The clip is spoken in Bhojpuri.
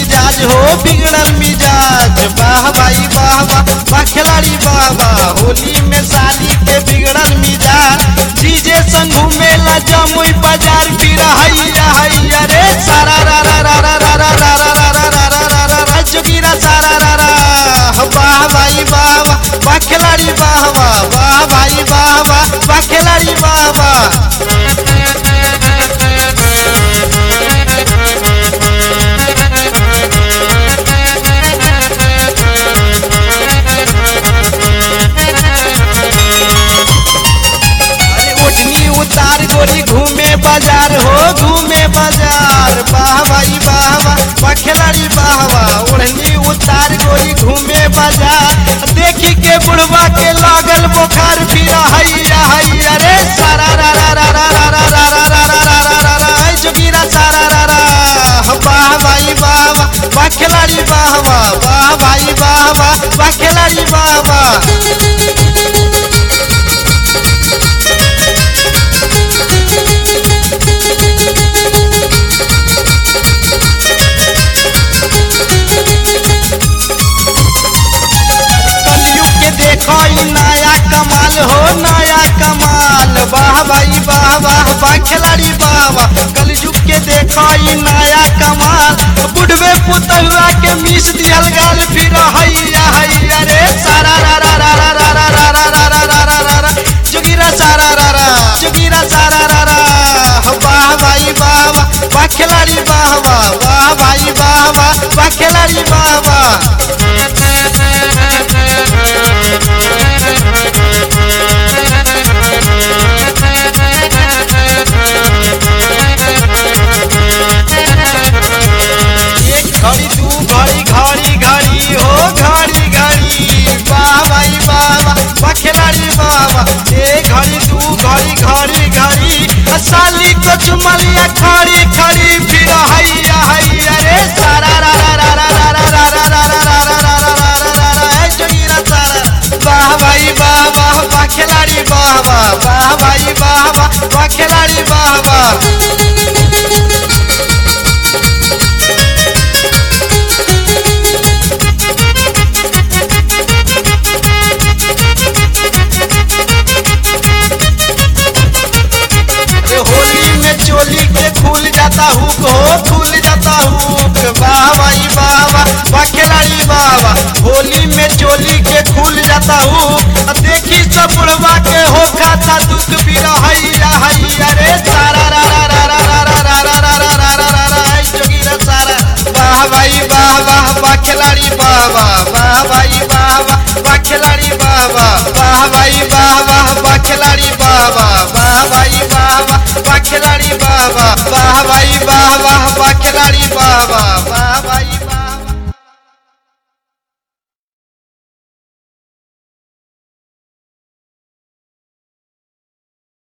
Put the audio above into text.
मिजाज हो बिगड़ल मिजाज वाह भाई वाह वाह वाह खिलाड़ी वाह वाह होली में साली के बिगड़ल मिजाज डीजे संग घूमेला जमुई बाजार फिर हैया हैया रे सारा रा रा रा रा रा रा रा रा रा रा रा रा रा रा रा जोगिरा सारा रा रा वाह भाई वाह वाह वाह खिलाड़ी वाह वाह वाह भाई वाह वाह वाह खिलाड़ी वाह वाह अरे ओढ़नी उतार गोरी घूमे बाजार हो घूमे बाजार वाह भाई वाह वाह वाह खिलाड़ी वाह वाह ओढ़नी उतार गोरी घूमे बाजार देखी के बुढ़वा के लागल बुखार फिर हैया हैया रे सारा रा रा रा रा रा रा रा रा रा रा रा रा रा रा ऐ जोगिरा सारा रा रा वाह भाई वाह वाह वाह खिलाड़ी वाह वाह वाह भाई वाह वाह वाह खिलाड़ी वाह वाह कलयुग के देखो ई नया कमाल हो नया कमाल वाह भाई वाह वाह वाह खिलाड़ी वाह वाह कलयुग के देखो ई नया कमाल बुढ़वे पुतहुआ के मीस दियल गाल फिर हैया हैया रे सारा रा रा रा रा रा रा रा रा रा रा रा रा रा रा जोगिरा सारा रा रा जोगिरा सारा रा रा वाह भाई वाह वाह वाह खिलाड़ी वाह वाह वाह भाई वाह वाह वाह खिलाड़ी वाह वाह एक घड़ी दू घड़ी घड़ी घड़ी हो घड़ी घड़ी वाह भाई वाह वाह वाह खिलाड़ी वाह वाह एक घड़ी दू घड़ी घड़ी घड़ी आ साली को चुमलिया खड़ी खड़ी फिर हैया हैया रे सारा रा रा रा रा रा रा रा रा रा रा रा रा रा रा रा रा रा ऐ जोगिरा सारा वाह भाई वाह वाह वाह खिलाड़ी वाह वाह वाह भाई वाह वाह वाह खिलाड़ी वाह वाह अरे होली में चोली के खुल जाता हूँ हो खुल जाता हूँ वाह भाई वाह वाह वाह खिलाड़ी वाह वाह होली में चोली के खुल जाता हूँ देखी सब बुढ़वा के हो खाता दुख भी हैया हैया रे सारा रा रा रा रा रा रा रा रा रा रा रा रा रा ऐ जोगिरा सारा वाह भाई वाह वाह वाह खिलाड़ी वाह वाह वाह भाई वाह वाह वाह खिलाड़ी वाह वाह वाह भाई वाह वाह वाह खिलाड़ी वाह वाह वाह भाई वाह वाह वाह खिलाड़ी वाह वाह वाह भाई वाह वाह वाह खिलाड़ी वाह वाह वाह